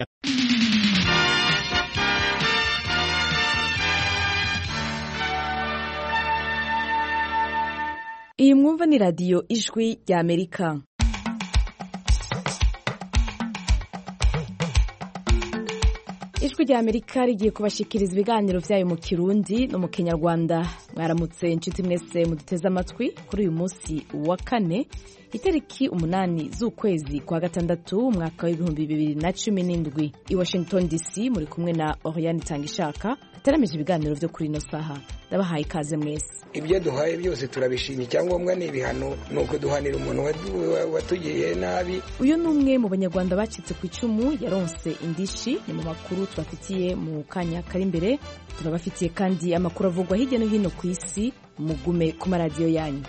iyi mwumva ni radiyo ijwi rya amerika ijwi rya amerika rigiye kubashikiriza ibiganiro byayo mu kirundi no mu kinyarwanda mwaramutse inshuti mwese muduteze amatwi kuri uyu munsi wa kane itariki umunani z'ukwezi kwa gatandatu umwaka w'ibihumbi bibiri na cumi n'indwi i washington dc muri kumwe na oriane itangishaka itaramije ibiganiro byo kuri ino saha ndabahaye ikaze mwese ibyo duhaye byose turabishima icyangombwa ni ibihano ni uko duhanira umuntu watugiriye nabi uyu ni umwe mu banyarwanda bacitse ku icumu yaronse indishi ni mu makuru tubafitiye mu kanya kari imbere turabafitiye kandi amakuru avugwa hirya no hino ku isi mugume ku maradiyo yanyu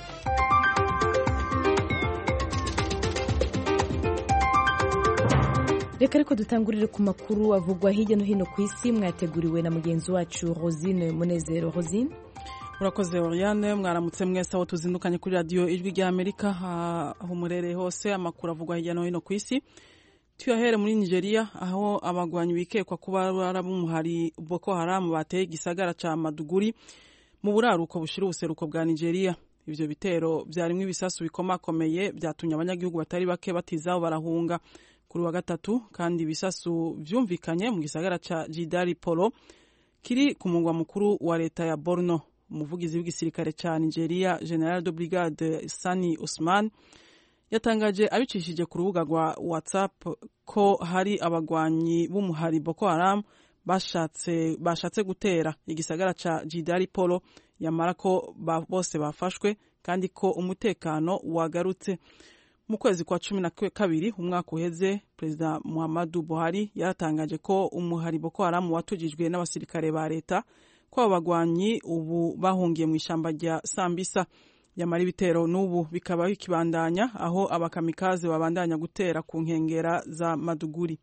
reka ariko dutangurire ku makuru avugwa hirya no hino ku isi mwateguriwe na mugenzi wacu rosine munezero rosine urakoze oriane mwaramutse mwese aho tuzindukanye kuri radiyo ijwi rya amerika aho murereye hose amakuru avugwa hirya no hino ku isi tuyahere muri nigeria aho abagwanyi bikekwa kuba barabumuhari boko haramu bateye igisagara ca maduguri mu buraruko bushira ubuseruko bwa nigeria ivyo bitero vyarimwo ibisasu bikomakomeye vyatumye abanyagihugu batari bake batizaho barahunga kuri wa gatatu kandi ibisasu vyumvikanye mu gisagara ca jidari polo kiri ku mugwa mukuru wa leta ya borno umuvugizi w'igisirikare ca nigeria general de brigade sani usman yatangaje abicishije ku rubuga rwa whatsapp ko hari abagwanyi b'umuhari boko haram bashatse, bashatse gutera igisagara ca jidari polo yamara ko ba, bose bafashwe kandi ko umutekano wagarutse mu kwezi kwa cumi na kabiri umwaka uheze perezida muhammadu buhari yaratangaje ko umuhari boko haramu watujijwe n'abasirikare ba leta ko abo bagwanyi ubu bahungiye mu ishyamba rya sambisa yamara ibitero n'ubu bikaba bikibandanya aho abakamikazi babandanya gutera ku nkengera za maduguri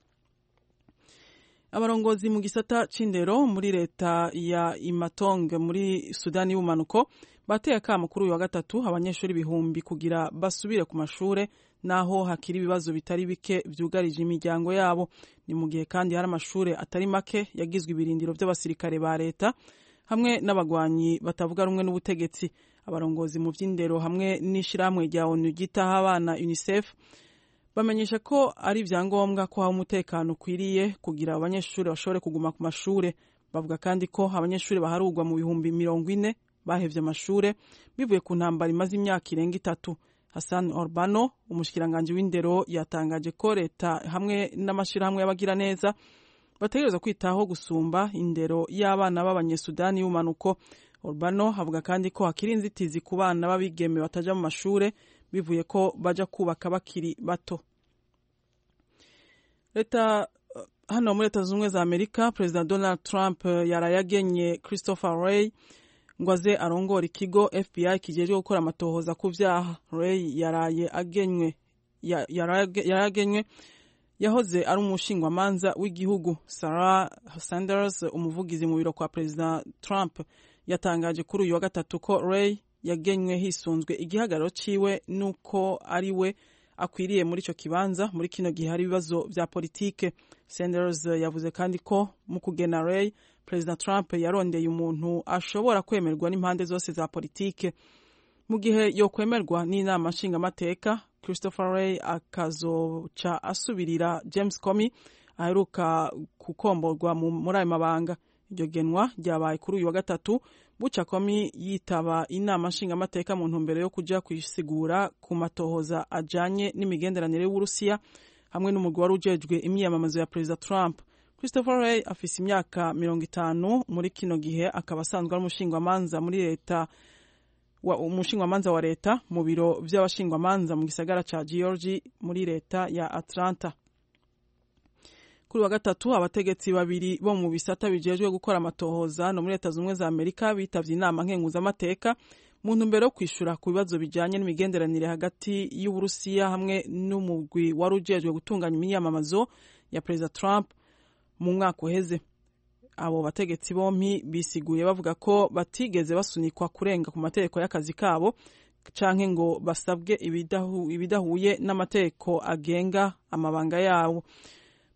abarongozi mu gisata c'indero muri leta ya imatong muri sudani y'ubumanuko bateye akamo kuri uyu wa gatatu abanyeshuri ibihumbi kugira basubire ku mashure naho hakiri ibibazo bitari bike vyugarije imiryango yabo ni mu gihe kandi hari amashure atari make yagizwe ibirindiro vy'abasirikare ba leta hamwe n'abagwanyi batavuga rumwe n'ubutegetsi abarongozi mu vy'indero hamwe n'ishirahamwe rya onu ryitaho abana unicef bamenyesha ko ari ivyangombwa ko haba umutekano ukwiriye kugira abanyeshuri bashobore kuguma ku mashure bavuga kandi ko abanyeshuri baharugwa mu bihumbi mirongo ine bahevye amashure bivuye ku ntambara imaze imyaka irenga itatu hassan orbano umushikiranganji w'indero yatangaje ko leta hamwe n'amashirahamwe y'abagira neza bategereza kwitaho gusumba indero y'abana b'abanyesudani y'umanuko orbano avuga kandi ko hakiri inzitizi ku bana b'abigeme bataja mu mashure bivuye ko baja kubaka bakiri bato leta hano muri leta zunze za amerika perezida donald trump yaraye agenye christopher ray ngo aze arongora ikigo fbi kijejwe gukora amatohoza ku vyaha ray yaraye agenywe yaraye agenywe yahoze ari umushingwamanza w'igihugu sarah sanders umuvugizi mu biro kwa perezida trump yatangaje kuri uyu wa gatatu ko ray yagenywe hisunzwe igihagararo ciwe nuko ari we akwiriye muri ico kibanza muri kino gihe hari ibibazo vya politike sanders yavuze kandi ko mu kugena ray perezida trump yarondeye umuntu ashobora kwemerwa n'impande zose za politike mu gihe yokwemerwa n'inama nshingamateka christopher ray akazoca asubirira james comey aheruka gukomborwa muri ayo mabanga iryo genwa ryabaye kuri uyu wa gatatu buca komi yitaba inama nshingamateka mu ntumbero yo kuja kwisigura ku matohoza ajanye n'imigenderanire y'uburusiya hamwe n'umugwi wari ujejwe imyiyamamazo ya perezida trump christopher ray afise imyaka mirongo itanu muri kino gihe akaba asanzwe ari umushingwamanza muri leta umushingwamanza wa leta mu biro vy'abashingwamanza mu gisagara ca georgi muri leta ya atlanta kuri wa gatatu abategetsi babiri bo mu bisata bijejwe gukora amatohoza no muri leta zumwe za amerika bitavye inama nkenguzamateka mu ntumbero yo kwishura ku bibazo bijanye n'imigenderanire hagati y'uburusiya hamwe n'umugwi wari ujejwe gutunganya imyiyamamazo ya perezida trump mu mwaka uheze abo bategetsi bompi bisiguye bavuga ko batigeze basunikwa kurenga ku mategeko y'akazi kabo canke ngo basabwe ibidahu, ibidahuye n'amategeko agenga amabanga yabo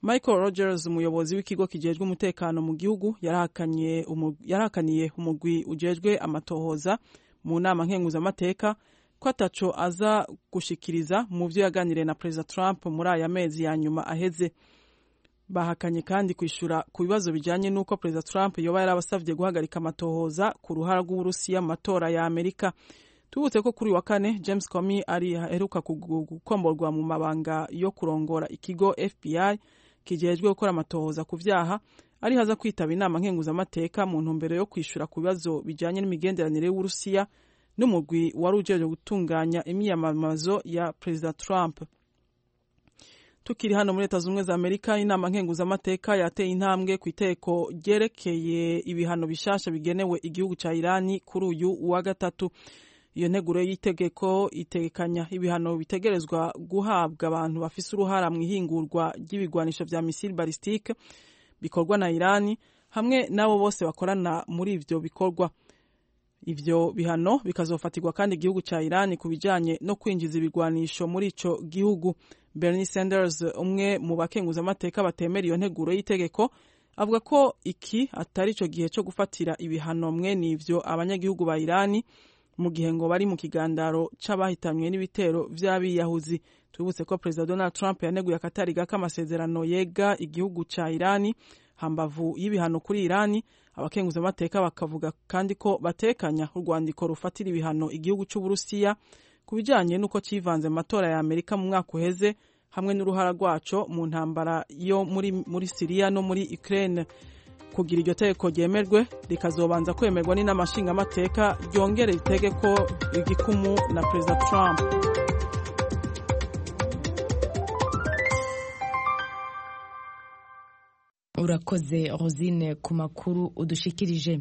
michael rogers umuyobozi w'ikigo kijejwe umutekano mu gihugu yarahakaniye umugwi ujejwe amatohoza mu nama nkenguzamateka ko ataco aza gushikiriza mu vyo yaganiriye na perezida trump muri aya mezi ya nyuma aheze bahakanye kandi kwishura ku bibazo bijanye n'uko perezida trump yoba yarabasavye guhagarika amatohoza ku ruhara rw'uburusiya mu matora ya amerika tubutse ko kuri wa kane james comey ari aheruka gukomborwa mu mabanga yo kurongora ikigo fbi kijejwe gukora amatohoza ku vyaha ari haza kwitaba inama nkenguzamateka mu ntumbero yo kwishura ku bibazo bijanye n'imigenderanire y'uburusiya n'umugwi wari ujejwe gutunganya imyiyamamazo ya perezida trump tukiri hano muri leta zunze za amerika inama nkenguzamateka yateye intambwe ku iteko ryerekeye ibihano bishasha bigenewe igihugu ca irani kuri uyu wa gatatu iyo nteguro y'itegeko itegekanya ibihano bitegerezwa guhabwa abantu bafise uruhara mu ihingurwa ry'ibigwanisho vya misile balistike bikorwa na irani hamwe n'abo bose bakorana muri ivyo bikorwa ivyo bihano bikazofatirwa kandi igihugu ca irani ku bijanye no kwinjiza ibigwanisho muri ico gihugu bernie sanders umwe mu bakenguzamateka batemera iyo nteguro y'itegeko avuga ko iki atari ico gihe co gufatira ibihano mwene ivyo abanyagihugu ba irani mu gihe ngo bari mu kigandaro c'abahitanywe n'ibitero vy'abiyahuzi tubutse ko perezida donald trump yaneguye akatari gake amasezerano yega igihugu ca irani hambavu y'ibihano kuri irani abakenguzamateka bakavuga kandi ko batekanya urwandiko rufatira ibihano igihugu c'uburusiya ku bijanye n'uko civanze mu matora ya amerika mu mwaka uheze hamwe n'uruhara rwaco mu ntambara yo muri, muri siriya no muri ukraine kugira iryo tegeko ryemerwe rikazobanza kwemerwa n'inama nshingamateka ryongere itegeko igikumu na perezida trump urakoze rosine ku makuru udushikirije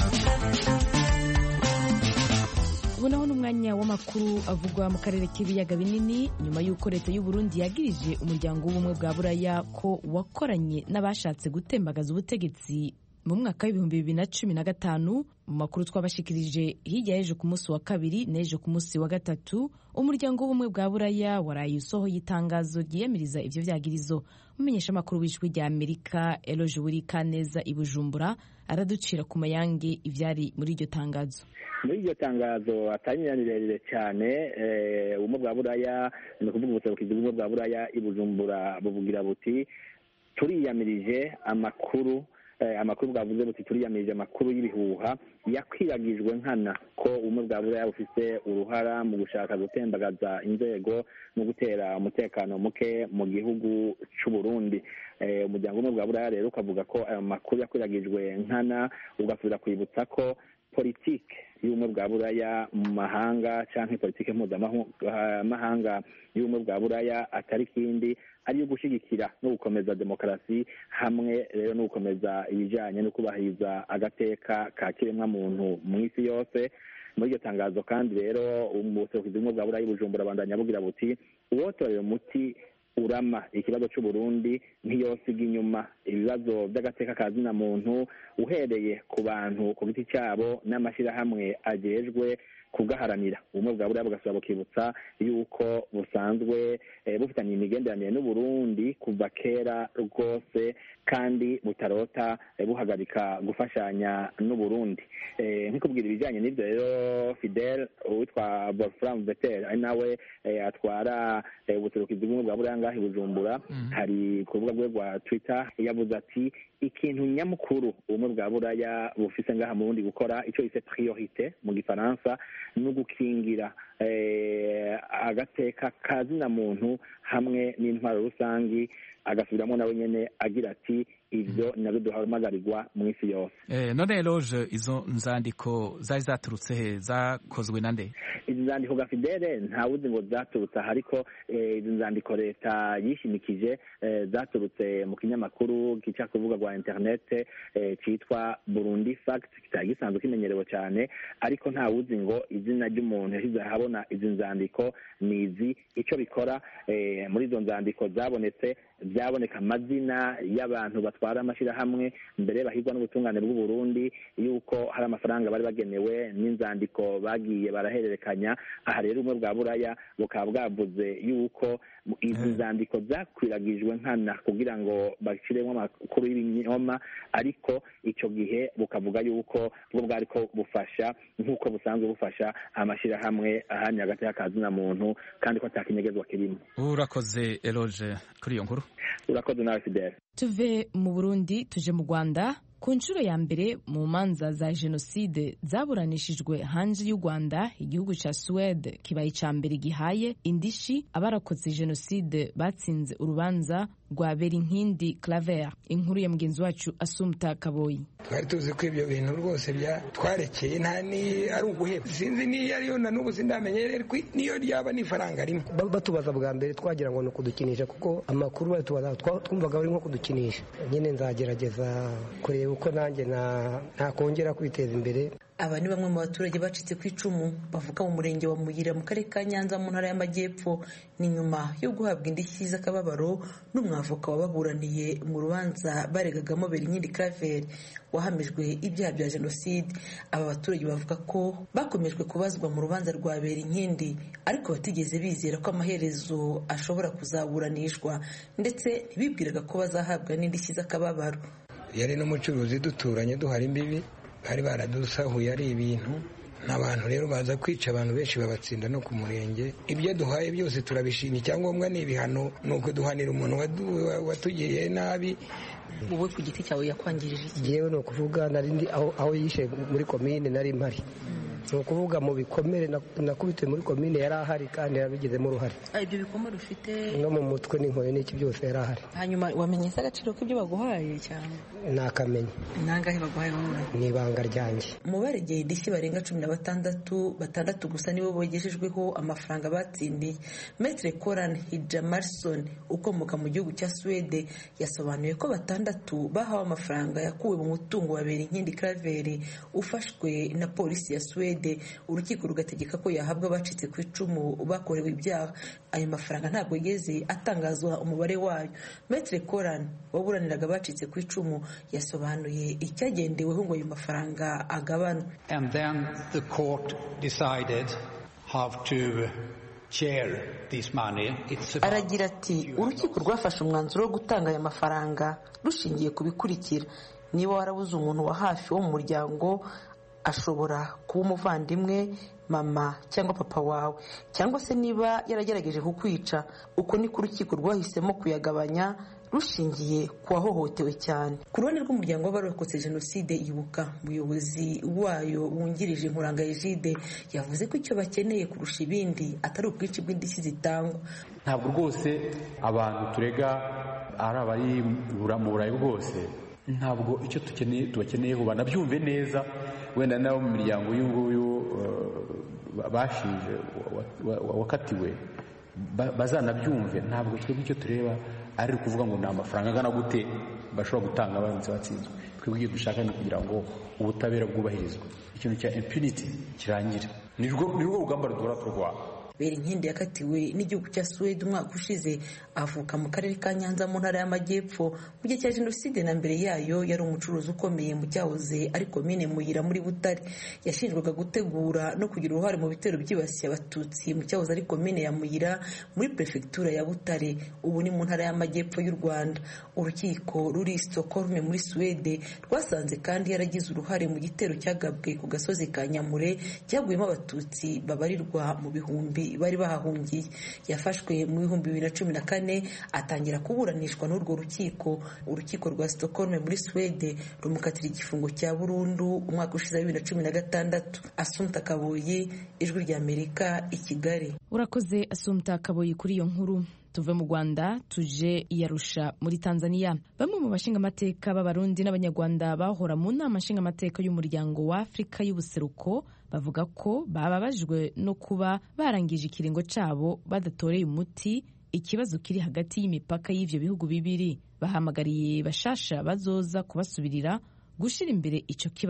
ubu naho n'umwanya w'amakuru avugwa mu karere k'ibiyaga binini nyuma y'uko leta y'u Burundi yagirije umuryango w'ubumwe bwa buraya ko wakoranye n'abashatse gutembagaza ubutegetsi mu mwaka w'ibihumbi bibiri na cumi na gatanu mu makuru twabashikirije hirya y'ejo ku munsi wa kabiri n'ejo ku munsi wa gatatu umuryango w'ubumwe bwa buraya waraye usohoye itangazo ryiyamiriza ivyo vyagirizo umumenyeshamakuru w'ijwi rya amerika eloje wurikaneza i bujumbura araducira ku mayange ivyari muri iryo tangazo muri iryo tangazo atari rirerire cyane ubumwe bwa buraya ni ukuvuga ubuserukizi bw'ubumwe bwa buraya i bujumbura buvugira buti turiyamirije amakuru amakuru bwavuze buti turiyamirije amakuru y'ibihuha yakwiragijwe nkana ko ubumwe bwa buraya bufite uruhara mu gushaka gutembagaza inzego no gutera umutekano muke mu gihugu cy'u Burundi umuryango w'ubumwe bwa buraya rero ukavuga ko ayo makuru yakwiragijwe nkana ugasubira kwibutsa ko politike y'ubumwe bwa buraya mu mahanga cyangwa politike mpuzamahanga y'ubumwe bwa buraya atari kindi ari iyo gushyigikira no gukomeza demokarasi hamwe rero no gukomeza ibijyanye no kubahiriza agateka ka kiremwamuntu mu isi yose muri iryo tangazo kandi rero ubuserukizi bumwe bwa buraya bujumbura bandanya bugira buti uwotorera umuti urama ikibazo cy'uburundi ntiyosiga inyuma ibibazo by'agateka ka zina muntu uhereye ku bantu ku giti cyabo n'amashyirahamwe agejwe kugaharanira ubumwe bwa buriya bugasaba bukibutsa yuko busanzwe bufitanye imigenderanire n'uburundi kuva kera rwose kandi butarota buhagarika gufashanya n'uburundi nk'ikubwira ibijyanye n'ibyo rero fidel uwitwa wolfram vetel ari nawe atwara ubuserukizi bw'ubumwe bwa buriya ngaho i bujumbura hari ku rubuga rwe rwa twitter yavuze ati ikintu nyamukuru ubumwe bwa buraya bufise ngaha mu burundi gukora icyo yise priorite mu gifaransa ni ugukingira agateka ka zina muntu hamwe n'intwaro rusangi agasubiramo nawe nyene agira ati ivyo navyo duhamagarirwa mu isi yose eh, none loge izo nzandiko zari zaturutse he zakozwe na nde izi nzandiko ga fidele ntawuzi ngo zaturutse aha ariko izi nzandiko leta yishimikije zaturutse mu kinyamakuru gica ku rubuga rwa interinete cyitwa burundi fact kitari gisanzwe kimenyerewe cyane ariko ntawuzi ngo izina ry'umuntu yashyize ahabona izi nzandiko ni izi icyo bikora muri izo nzandiko zabonetse byaboneka amazina y'abantu batwara amashyirahamwe mbere bahigwa n'ubutungane bw'u Burundi yuko hari amafaranga bari bagenewe n'inzandiko bagiye barahererekanya aha rero ubumwe bwa buraya bukaba bwavuze yuko izi nzandiko zakwiragijwe nkana kugira ngo bashyiremo amakuru y'ibinyoma ariko icyo gihe bukavuga yuko bwo bwari ko bufasha nk'uko busanzwe bufasha amashyirahamwe ahanye hagati y'akazina muntu kandi ko atakinyegezwa kirimo urakoze eroge kuri iyo nkuru urakoze nawe fidele tuve mu burundi tuje mu rwanda ku nshuro ya mbere mu manza za jenoside zaburanishijwe hanze y'u rwanda igihugu cya suwede kibaye icya mbere gihaye indishi abarokotse jenoside batsinze urubanza rwa berinkindi claver inkuru ya mugenzi wacu asumta kaboyi twari tuzi ko ibyo bintu rwose twarekeye nta ni ari uguheba sinzi niyo ariyo na n'ubu sindamenye niyo ryaba n'ifaranga rimwe batubaza bwa mbere twagira ngo ni ukudukinisha kuko amakuru batubaza twumvaga bari nko kudukinisha nyine nzagerageza kureba uko nanjye ntakongera kwiteza imbere aba ni bamwe mu baturage bacitse ku icumu bavuka mu murenge wa muyira mu karere ka nyanza mu ntara y'amajyepfo ni nyuma yo guhabwa indishyi z'akababaro n'umwavoka wababuraniye mu rubanza baregagamo berinkindi claver wahamijwe ibyaha bya jenoside aba baturage bavuga ko bakomejwe kubazwa mu rubanza rwa berinkindi ariko batigeze bizera ko amaherezo ashobora kuzaburanishwa ndetse ntibibwiraga ko bazahabwa n'indishyi z'akababaro yari n'umucuruzi duturanye duhara imbibi bari baradusahuye ari ibintu n'abantu rero baza kwica abantu benshi babatsinda no ku murenge ibyo duhaye byose turabishima icyangombwa ni ibihano ni uko duhanira umuntu watugiriye nabi wowe ku giti cyawe yakwangirije iki yewe ni ukuvuga narindi aho yishe muri komine nari mpari ni ukuvuga mu bikomere nakubitiwe muri komine yari ahari kandi yarabigizemo uruhare ibyo bikomere ufite no mu mutwe n'inkoni n'iki byose yari ahari hanyuma wamenye se agaciro k'ibyo baguhaye cyane nakamenya nangahe baguhaye wowe ni ibanga ryanjye mu baregeye indishyi barenga cumi na batandatu batandatu gusa nibo bogejejweho amafaranga batsindiye metre coran hijamarson ukomoka mu gihugu cya suwede yasobanuye ko batandatu bahawe amafaranga yakuwe mu mutungo wa berinkindi craveri ufashwe na polisi ya suwede urukiko rugategeka ko yahabwa abacitse ku icumu bakorewe ibyaha ayo mafaranga ntabwo yigeze atangazwa umubare wayo metre coran waburaniraga abacitse ku icumu yasobanuye icyagendeweho ngo ayo mafaranga agabanwe and then the court decided how to share this money It's about aragira ati urukiko rwafashe umwanzuro wo gutanga aya mafaranga rushingiye ku bikurikira niba warabuze umuntu wa hafi wo mu muryango ashobora kuba umuvandimwe mama cyangwa papa wawe cyangwa se niba yaragerageje kukwica uko niko urukiko rwahisemo kuyagabanya rushingiye ku wahohotewe cyane ku ruhande rw'umuryango w'abarokotse jenoside ibuka umuyobozi wayo wungirije nkuranga ejide yavuze ko icyo bakeneye kurusha ibindi atari ubwinshi bw'indishyi zitangwa ntabwo rwose abantu turega ari abari mu burayi bwose ntabwo icyo tubakeneyeho banabyumve neza wenda n'abo mu miryango y'uyu nguyu bashinje wakatiwe bazanabyumve ntabwo twebwe icyo tureba ari ukuvuga ngo ni amafaranga angana gute bashobora gutanga baramutse batsinzwe twebwe icyo dushaka ni ukugira ngo ubutabera bwubahirizwe ikintu cya impunity kirangire ni rwo rugamba duhora turwana berinkindi yakatiwe n'igihugu cya suwede umwaka ushize avuka mu karere ka nyanza mu ntara y'amajyepfo mu gihe cya jenoside na mbere yayo yari umucuruzi ukomeye mu cyahoze ari komine muyira muri butare yashinjwaga gutegura no kugira uruhare mu bitero byibasiye abatutsi mu cyahoze ari komine ya muyira muri perefegitura ya butare ubu ni mu ntara y'amajyepfo y'u rwanda urukiko ruri stockholm muri suwede rwasanze kandi yaragize uruhare mu gitero cyagabwe ku gasozi ka nyamure cyaguyemo abatutsi babarirwa mu bihumbi bari bahahungiye yafashwe mu bihumbi bibiri na cumi na kane atangira kuburanishwa n'urwo rukiko urukiko rwa stockholm muri suwede rumukatira igifungo cya burundu umwaka ushize wa bibiri na cumi na gatandatu asumta kaboyi ijwi ry'amerika i kigali urakoze asumta kaboyi kuri iyo nkuru tuve mu rwanda tuje iyarusha muri tanzania bamwe mu bashingamateka b'abarundi n'abanyarwanda bahora mu nama nshingamateka y'umuryango wa afurika y'ubuseruko bavuga ko bababajwe no kuba barangije ikiringo cyabo badatoreye umuti ikibazo kiri hagati y'imipaka y'ivyo bihugu bibiri bahamagariye bashasha bazoza kubasubirira gushyira imbere ico kibazo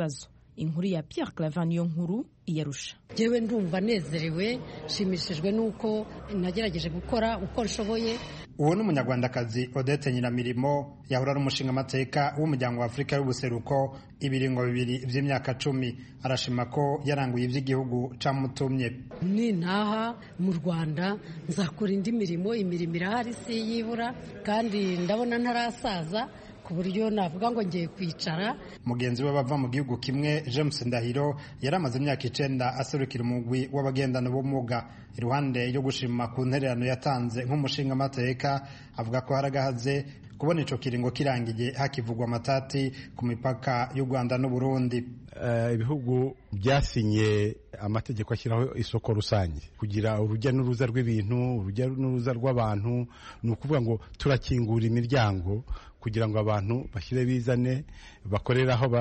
inkuru ya Pierre Claver niyo nkuru iyarusha Jewe ndumva nezerewe nshimishijwe n'uko nagerageje gukora uko nshoboye uwo ni umunyarwandakazi odette nyiramirimo yahura n'umushinga amateka w'umuryango wa afurika y'ubuseruko ibiringo bibiri by'imyaka cumi arashima ko yaranguye iby'igihugu camutumye nintaha mu rwanda nzakora indi mirimo imirimo irahari si yibura kandi ndabona ntarasaza ku buryo navuga ngo ngiye kwicara mugenzi we bava mu gihugu kimwe james ndahiro yari amaze imyaka icenda aserukira umugwi w'abagendana ubumuga iruhande yo gushima ku ntererano yatanze nk'umushinga amateka avuga ko haragahaze kubona ico kiringo kirangiye hakivugwa amatati ku mipaka y'u rwanda n'uburundi ibihugu byasinye amategeko ashyiraho isoko rusange kugira urujya n'uruza rw'ibintu urujya n'uruza rw'abantu ni ukuvuga ngo turakingura imiryango kugira ngo abantu bashyire bizane bakorere aho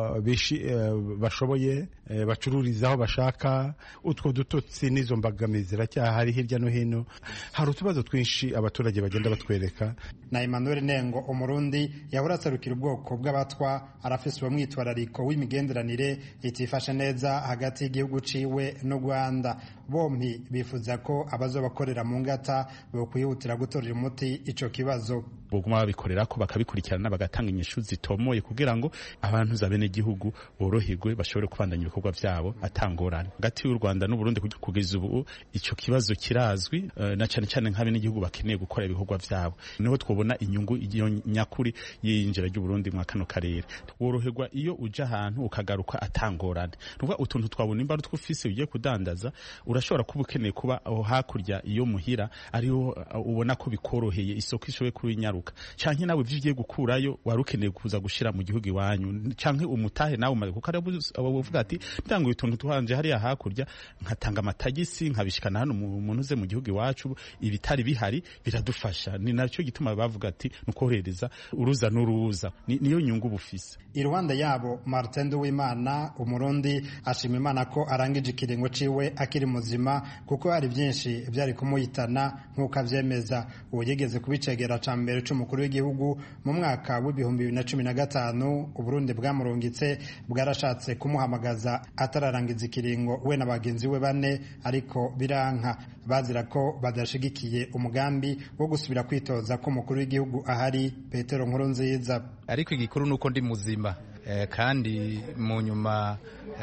bashoboye bacururize aho bashaka utwo dutotsi n'izo mbogamizi ziracyahari hirya no hino hari utubazo twinshi abaturage bagenda batwereka na emmanuel nengo umurundi yahora aserukira ubwoko bw'abatwa arafise uwo mwitwarariko w'imigenderanire itifashe neza hagati y'igihugu ciwe n'u rwanda bompi bifuza ko abazobakorera mu ngata bokwihutira gutorera umuti ico kibazo boguma babikorera ko bakabikurikirana bagatanga inyishu zitomoye kugira ngo abantu za bene gihugu boroherwe bashobore kubandanya ibikorwa byabo atangorane hagati y'u Rwanda n'u Burundi kugeza ubu ico kibazo kirazwi uh, na cyane cyane nk'abene gihugu bakeneye gukora ibikorwa byabo niho twobona inyungu iyo nyakuri y'injira ry'u Burundi mu kano karere woroherwa iyo uja ahantu ukagaruka atangorane nuvuga utuntu twabona imba twufise ugiye kudandaza urashobora kuba ukeneye kuba aho hakurya iyo muhira ariho ubona ko bikoroheye isoko ishoboye kuri nyaruka canke nawe ivyo ugiye gukurayo wari ukeneye kuza gushira mu gihugu iwanyu canke umutahe nawe umaze kuko uvuga ati ndanguye utuntu tuhanje hariya hakurya nkatanga amatagisi nkabishikana hano umuntu uze mu gihugu iwacu ibitari bihari biradufasha ni nacyo gituma bavuga ati nukorohereza uruza n'uruza niyo nyungu bufise iruhande yabo Martin Nduwimana umurundi ashima Imana ko arangije ikiringo ciwe akiri muzima kuko hari byinshi byari kumuhitana nk'uko avyemeza uwo yigeze kubicegera ca mbere c'umukuru w'igihugu mu mwaka w'ibihumbi bibiri na cumi na gatanu uburundi bwamurungitse bwarashatse kumuhamagaza atararangiza ikiringo we na bagenzi we bane ariko biranka bazira ko badashigikiye umugambi wo gusubira kwitoza ko umukuru w'igihugu ahari petero nkuru nziza ariko igikuru ni uko ndi muzima kandi mu nyuma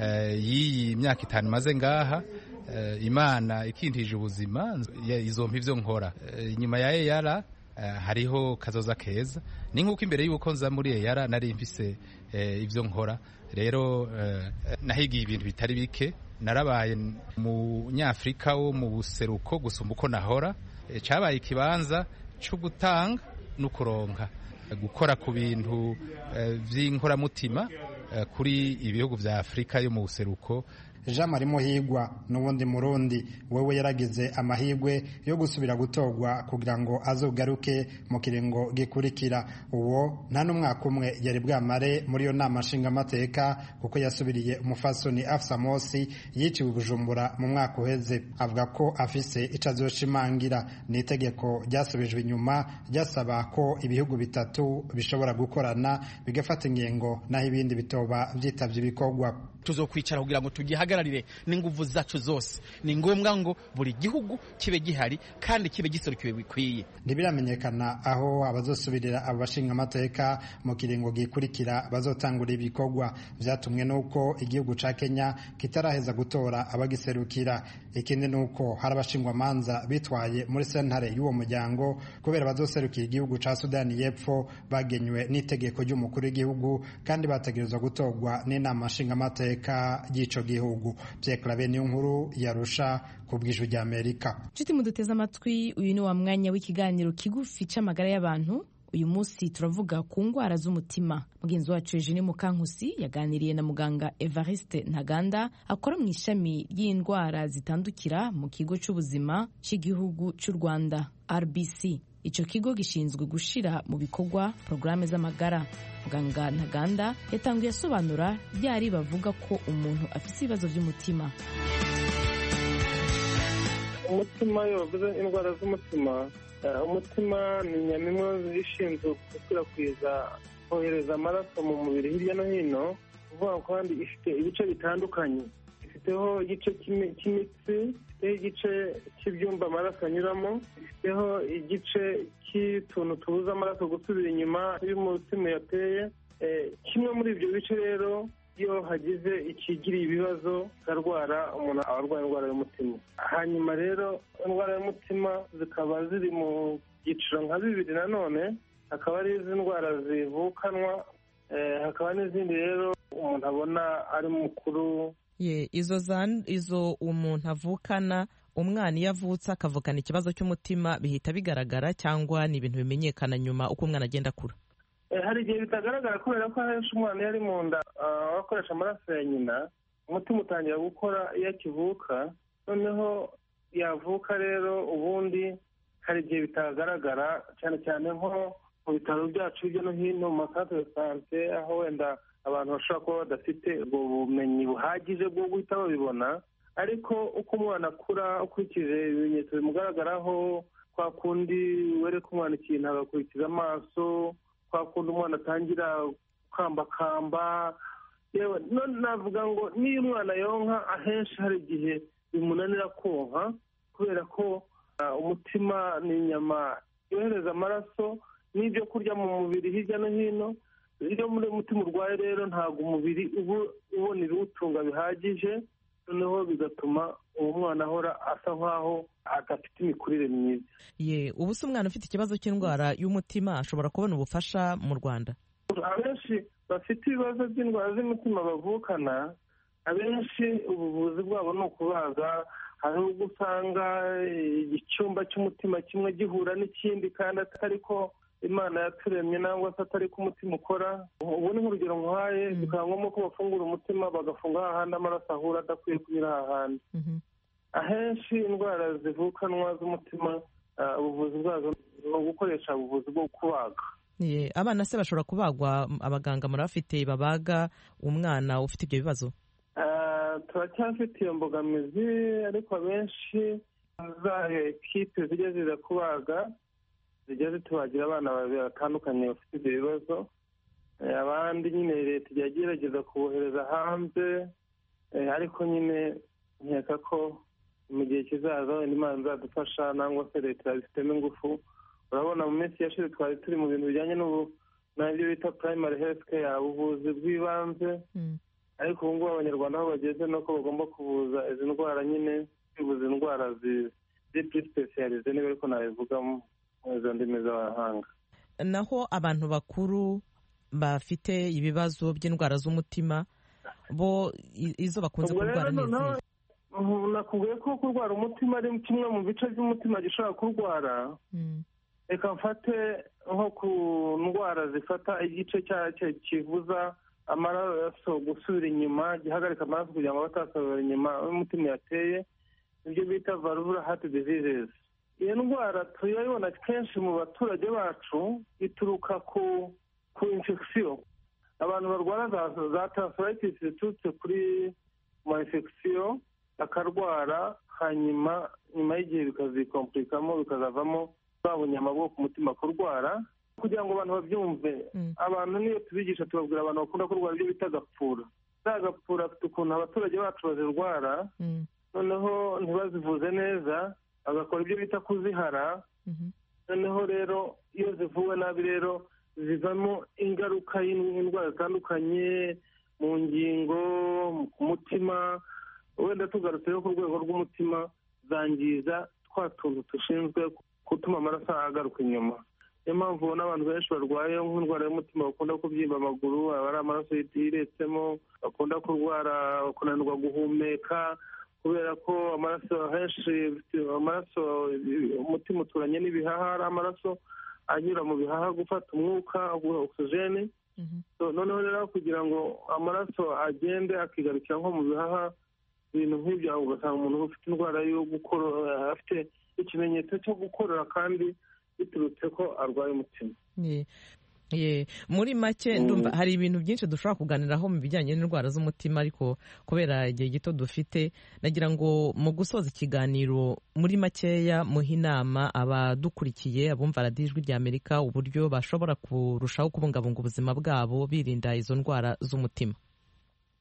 y'iyi myaka itanu imaze ngaha imana ikintije ubuzima izompa ibyo nkora inyuma ya eyara hariho kazoza keza ni nk'uko imbere y'uko nza muri eyara nari mfise ibyo nkora rero nahigiye ibintu bitari bike narabaye mu nyafurika wo mu buseruko gusumba uko nahora cyabaye ikibanza cyo gutanga no kuronka gukora ku bintu by'inkoramutima kuri ibihugu bya afurika yo mu buseruko jean marie muhigwa n'ubundi murundi wewe yaragize amahirwe yo gusubira gutorwa kugira ngo azogaruke mu kiringo gikurikira uwo nta n'umwaka umwe yari bwamare muri iyo nama nshingamateka kuko yasubiriye umufasoni afsa mosi yiciwe bujumbura mu mwaka uheze avuga ko afise ico azoshimangira ni itegeko ryasubijwe inyuma ryasaba ko ibihugu bitatu bishobora gukorana bigafata ingingo naho ibindi bitoba vyitavye ibikorwa tuzokwicara kugira ngo tugihagararire n'inguvu zacu zose ni ngombwa ngo buri gihugu kibe gihari kandi kibe giserukiwe bikwiye ntibiramenyekana aho abazosubirira abo bashinga amateka mu kiringo gikurikira bazotangura ibikorwa vyatumwe n'uko igihugu ca kenya kitaraheza gutora abagiserukira ikindi n'uko hari abashingwamanza bitwaye muri sentare y'uwo muryango kubera bazoserukira igihugu ca sudani y'epfo bagenywe n'itegeko ry'umukuru w'igihugu kandi bategerezwa gutorwa n'inama nshingamateka ry'ico gihugu Pierre Claver niyo nkuru yarusha ku bw'ijwi rya Amerika nshuti muduteze amatwi uyu ni wa mwanya w'ikiganiro kigufi c'amagara y'abantu uyu munsi turavuga ku ndwara z'umutima mugenzi wacu Eugene Mukankusi yaganiriye na muganga Evariste Ntaganda akora mu ishami ry'indwara zitandukira mu kigo c'ubuzima cy'igihugu cy'u Rwanda RBC icyo kigo gishinzwe gushira mu bikorwa porogaramu z'amagara muganga ntaganda yatangiye asobanura ryari bavuga ko umuntu afite ibibazo by'umutima umutima iyo bavuze indwara z'umutima umutima ni inyama ishinzwe gukwirakwiza kohereza amaraso mu mubiri hirya no hino kuvuga kandi ifite ibice bitandukanye ifiteho igice cy'imitsi ifiteho igice cy'ibyumba amaraso anyuramo ifiteho igice cy'utuntu tubuza amaraso gusubira inyuma iyo umutima yateye kimwe muri ibyo bice rero iyo hagize ikigiriye ibibazo arwara umuntu aba arwaye indwara y'umutima hanyuma rero indwara y'umutima zikaba ziri mu byiciro nka bibiri nanone hakaba ari izi ndwara zivukanwa hakaba n'izindi rero umuntu abona ari mukuru ye izo izo umuntu avukana umwana iyo avutse akavukana ikibazo cy'umutima bihita bigaragara cyangwa ni ibintu bimenyekana nyuma uko umwana agenda akura hari igihe bitagaragara kubera ko ahenshi umwana iyo ari mu nda akoresha amaraso ya nyina umutima utangira gukora iyo akivuka noneho yavuka rero ubundi hari igihe bitagaragara cyane cyane nko mu bitaro byacu hirya no hino mu masantere de sante aho wenda abantu bashobora kuba badafite ubwo bumenyi buhagije bwo guhita babibona ariko uko umwana akura ukurikije ibimenyetso bimugaragaraho kwa kundi wereka umwana ikintu agakurikiza amaso kwa kundi umwana atangira gukambakamba yewe navuga ngo niyo umwana yonka ahenshi hari igihe bimunanira konka kubera ko umutima ni inyama yohereza amaraso n'ibyo kurya mu mubiri hirya no hino iyo muri umutima urwaye rero ntabwo umubiri uba ubona ibiwutunga bihagije noneho bigatuma uwo mwana ahora asa nk'aho adafite imikurire myiza ye ubu se umwana ufite ikibazo cy'indwara y'umutima ashobora kubona ubufasha mu rwanda abenshi bafite ibibazo by'indwara z'umutima bavukana abenshi ubuvuzi bwabo ni ukubaga hari ubwo usanga icyumba cy'umutima kimwe gihura n'ikindi kandi atari ko imana yaturemye nangwa se atari ko umutima ukora ubu ni nk'urugero nk'ahaye bikaba ngombwa ko bafungura umutima bagafunga hahandi amaraso ahura adakwiye kunyura hahandi ahenshi indwara zivukanwa z'umutima ubuvuzi bwazo ni ugukoresha ubuvuzi bwo kubaga abana se bashobora kubagwa abaganga murabafite babaga umwana ufite ibyo bibazo turacyafite iyo mbogamizi ariko abenshi za ekipe zijya ziza kubaga zijya zitubagira abana babiri batandukanye bafite ibyo bibazo abandi nyine leta ijya igerageza kubohereza hanze ariko nyine nkeka ko mu gihe kizaza wenda imana izadufasha nangwa se leta yabifitemo ingufu urabona mu minsi yashize twari turi mu bintu bijyanye n'ibyo bita primary health care ubuvuzi bw'ibanze ariko ubu ngubu abanyarwanda aho bageze ni uko bagomba kuvuza izi ndwara nyine kwivuza indwara ziri sipesiyalize niba ariko nabivuga mu izo ndimi z'abahanga naho abantu bakuru bafite ibibazo by'indwara z'umutima bo izo bakunze kurwara ni izihe nakubwiye ko kurwara umutima ari kimwe mu bice by'umutima gishobora kurwara reka mfate nko ku ndwara zifata igice kivuza amaraso gusubira inyuma gihagarika amaraso kugira ngo batasubira inyuma y'umutima yateye ibyo bita valvula heart diseases iyo ndwara turayibona kenshi mu baturage bacu ituruka ku ku infection abantu barwara za tonsillitis ziturutse kuri ma infection bakarwara hanyuma nyuma y'igihe bikazikomplikamo bikazavamo bwa bunyama bwo ku mutima kurwara kugira ngo abantu babyumve abantu niyo tubigisha tubabwira abantu bakunda kurwara ibyo bita agapfura za gapfura afite ukuntu abaturage bacu bazirwara noneho ntibazivuze neza bagakora ibyo bita kuzihara noneho rero iyo zivuwe nabi rero zivamo ingaruka y'indwara zitandukanye mu ngingo ku mutima wenda tugarutse ku rwego rw'umutima zangiza twa tuntu dushinzwe gutuma amaraso agaruka inyuma niyo mpamvu ubona abantu benshi barwaye nk'indwara y'umutima bakunda kubyimba amaguru aba ari amaraso yiretsemo bakunda kurwara kunanirwa guhumeka kubera ko amaraso henshi amaraso umutima uturanye n'ibihaha ari amaraso anyura mu bihaha gufata umwuka ogisijeni noneho rero kugira ngo amaraso agende akigarukira nko mu bihaha ibintu nk'ibyo ugasanga umuntu ufite indwara yo gukora afite ikimenyetso cyo gukorora kandi biturutse ko arwaye umutima muri make ndumva hari ibintu byinshi dushobora kuganiraho mu bijyanye n'indwara z'umutima ariko kubera igihe gito dufite nagira ngo mu gusoza ikiganiro muri makeya muhe inama abadukurikiye abumva radiyo ijwi rya amerika uburyo bashobora kurushaho kubungabunga ubuzima bwabo birinda izo ndwara z'umutima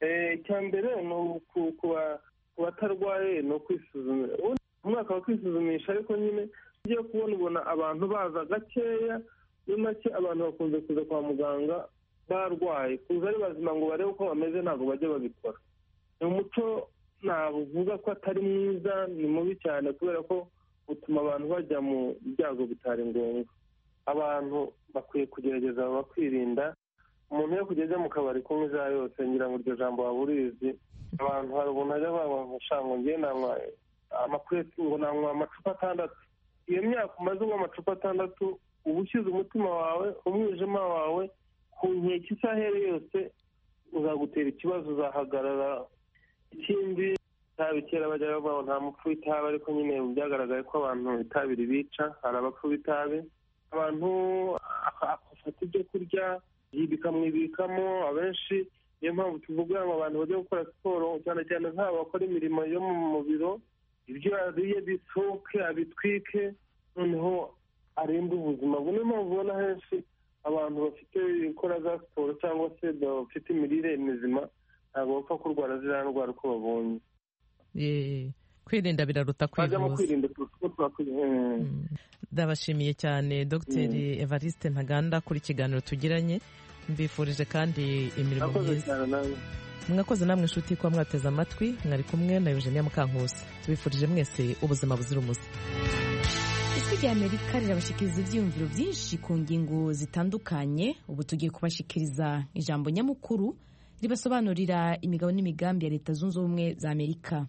icya mbere ni ku batarwaye ni ukwisuzumisha umwaka wa kwisuzumisha ariko nyine ugiye kubona ubona abantu baza gakeya muri make abantu bakunze kuza kwa muganga barwaye kuza ari bazima ngo barebe uko bameze ntabwo bajya babikora ni umuco navuga ko atari mwiza ni mubi cyane kubera ko utuma abantu bajya mu byago bitari ngombwa abantu bakwiye kugerageza bakwirinda umuntu iyo kugeze mu kabari kunywa izaha yose ngira ngo iryo jambo waba urizi abantu hari umuntu ajya baba ngo ngiye nanywa amakureti ngo nanywa amacupa atandatu iyo myaka umaze unywa amacupa atandatu uba ushyize umutima wawe umwijima wawe ku nkeke isaha iyo ari yose uzagutera ikibazo uzahagarara ikindi itabi kera bajya bavuga ngo nta mupfu w'itabi ariko nyine byagaragaye ko abantu itabi ribica hari abapfu b'itabi abantu afata ibyo kurya bikamwibikamo abenshi niyo mpamvu tuvuga ngo abantu bajya gukora siporo cyane cyane nk'abo bakora imirimo yo mu biro ibyo yariye bisohoke abitwike noneho arinde ubuzima bwe niyo mpamvu ubona henshi abantu bafite gukora za siporo cyangwa se bafite imirire mizima ntabwo bapfa kurwara ziriya ndwara uko babonye kwirinda biraruta kwivuza ndabashimiye cyane dogiteri evariste ntaganda kuri ikiganiro tugiranye mbifurije kandi imirimo myiza mwakoze namwe inshuti kuba mwateze amatwi mwari kumwe na eugenia mukankusi tubifurije mwese ubuzima buzira umuze ijwi rya amerika rirabashikiriza ibyiyumviro byinshi ku ngingo zitandukanye ubu tugiye kubashikiriza ijambo nyamukuru ribasobanurira imigabo n'imigambi ya leta zunze ubumwe za amerika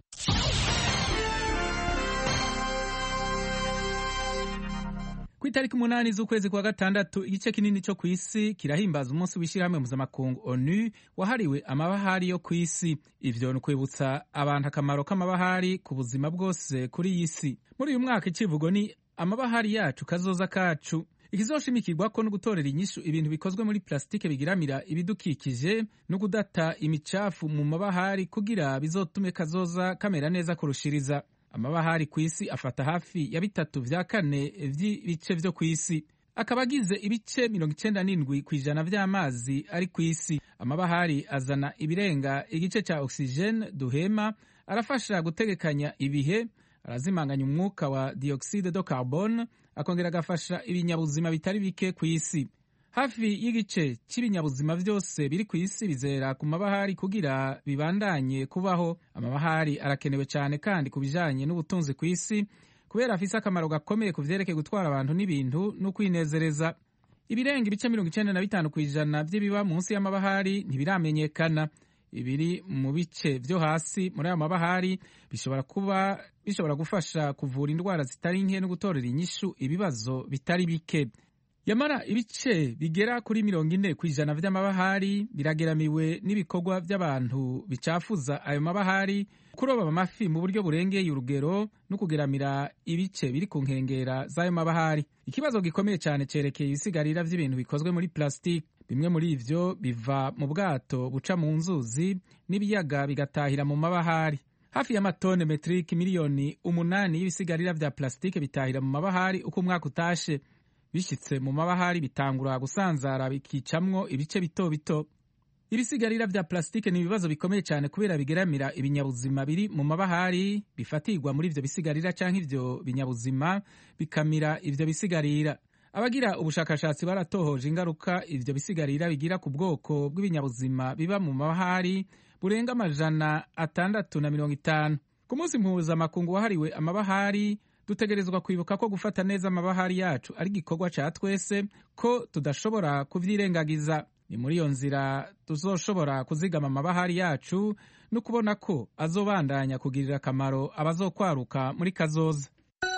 ku itariki umunani z'ukwezi kwa gatandatu igice kinini cyo ku isi kirahimbaza umunsi w'ishyirahamwe mpuzamakungu onu wahariwe amabahari yo ku isi ivyo ni ukwibutsa abantu akamaro k'amabahari ku buzima bwose kuri iyi si muri uyu mwaka icivugo ni amabahari yacu kazoza kacu ikizoshimikirwako no gutorera inyishu ibintu bikozwe muri plasitike bigiramira ibidukikije no kudata imicafu mu mabahari kugira bizotume kazoza kamera neza kurushiriza amabahari ku isi afata hafi ya bitatu vya kane vy'ibice vyo ku isi akaba agize ibice mirongo icenda n'indwi ku ijana vy'amazi ari ku isi amabahari azana ibirenga igice ca oxygene duhema arafasha gutegekanya ibihe arazimanganya umwuka wa dioxide de carbone akongera agafasha ibinyabuzima bitari bike ku isi hafi y'igice cy'ibinyabuzima byose biri ku isi bizera ku mabahari kugira bibandanye kubaho amabahari arakenewe cyane kandi ku bijanye n'ubutunzi ku isi kubera afise akamaro gakomeye ku vyerekeye gutwara abantu n'ibintu no kwinezereza ibirenga ibice mirongo icenda na bitanu ku ijana vy'ibiba munsi y'amabahari ntibiramenyekana ibiri mu bice vyo hasi muri ayo mabahari bishobora kuba bishobora gufasha kuvura indwara zitari nke no gutorera inyishu ibibazo bitari bike yamara ibice bigera kuri mirongo ine ku ijana vy'amabahari birageramiwe n'ibikorwa vy'abantu bicafuza ayo mabahari kuroba amafi mu buryo burengeye urugero no kugeramira ibice biri ku nkengera z'ayo mabahari ikibazo gikomeye cyane cerekeye ibisigarira vy'ibintu bikozwe muri plastique bimwe muri ivyo biva mu bwato buca mu nzuzi n'ibiyaga bigatahira mu mabahari hafi y'amatone metrike miliyoni umunani y'ibisigarira vya plastique bitahira mu mabahari uko umwaka utashe bishitse mu mabahari bitangura gusanzara bikicamwo ibice bito bito ibisigarira vya plastique ni ibibazo bikomeye cyane kubera bigeramira ibinyabuzima biri mu mabahari bifatirwa muri ivyo bisigarira canke ivyo binyabuzima bikamira ivyo bisigarira abagira ubushakashatsi baratohoje ingaruka ivyo bisigarira bigira ku bwoko bw'ibinyabuzima biba mu mabahari burenga amajana atandatu na mirongo itanu ku munsi mpuzamakungu wahariwe amabahari dutegerezwa kwibuka ko gufata neza amabahari yacu ari igikorwa ca twese ko tudashobora kuvyirengagiza ni muri iyo nzira tuzoshobora kuzigama amabahari yacu no kubona ko azobandanya kugirira akamaro abazokwaruka muri kazoza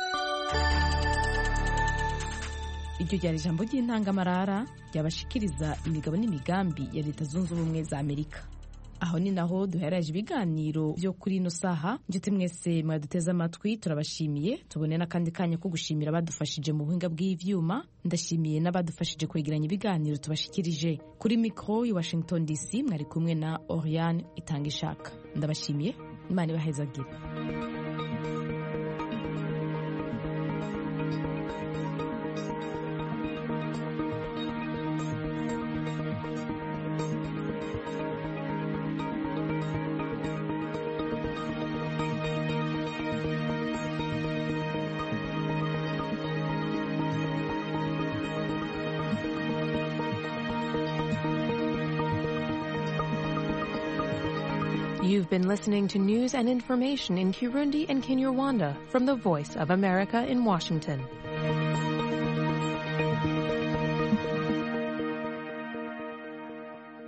iryo ryari ijambo ry'intangamarara ryabashikiriza imigabo n'imigambi ya leta zunze ubumwe za amerika aho ni naho duheraje ibiganiro byo kuri ino saha njyewe mwese mwaduteze amatwi turabashimiye tubone n'akandi kanya ko gushimira abadufashije mu buhinga bw'ivyuma ndashimiye n'abadufashije kwegeranya ibiganiro tubashikirije kuri mikoro i washington dc mwari kumwe na oriane itanga ishaka ndabashimiye imana ibahezagire You've been listening to news and information in Kirundi and Kinyarwanda from the Voice of America in Washington.